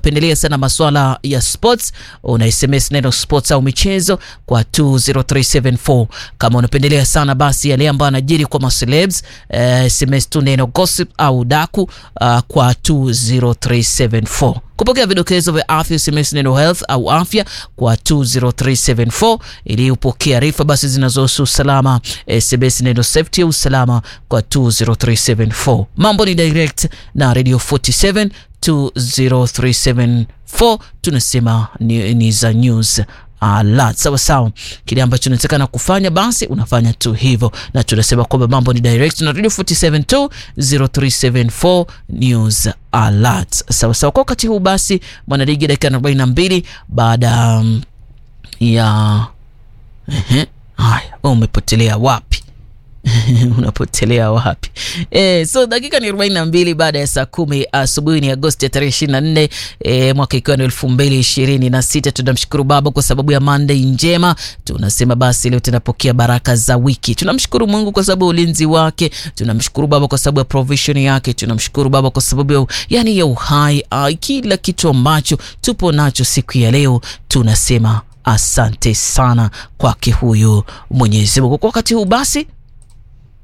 unapendelea sana maswala ya sports, una SMS neno sports au michezo kwa 20374. Kama unapendelea sana basi yale ambayo yanajiri kwa macelebs, eh, SMS tu neno gossip au daku uh, kwa 20374 kupokea vidokezo vya afya SMS neno health au afya kwa 20374 ili upokea arifa basi zinazohusu usalama SMS neno safety au usalama kwa 20374. Mambo ni direct na Radio 47 20374 tunasema ni, ni za news alert sawa sawa. Kile ambacho unatakana kufanya basi unafanya tu hivyo, na tunasema kwamba mambo ni direct na Radio 47 20374 news alert sawa sawa. Kwa wakati huu basi, mwanaligi dakika 42 baada um, ya ehe, haya umepotelea wapi? unapotelea wapi? E, so dakika ni 42 baada ya saa kumi asubuhi. Ni Agosti ya tarehe 24 e, mwaka ikiwa ni elfu mbili ishirini na sita. Tunamshukuru Baba kwa sababu ya Monday njema. Tunasema basi leo tunapokea baraka za wiki. Tunamshukuru Mungu kwa sababu ya ulinzi wake. Tunamshukuru Baba kwa sababu ya provision yake. Tunamshukuru Baba kwa sababu ya yani ya uhai, kila kitu ambacho tupo nacho siku ya leo tunasema asante sana kwake huyu Mwenyezi Mungu. Kwa wakati huu basi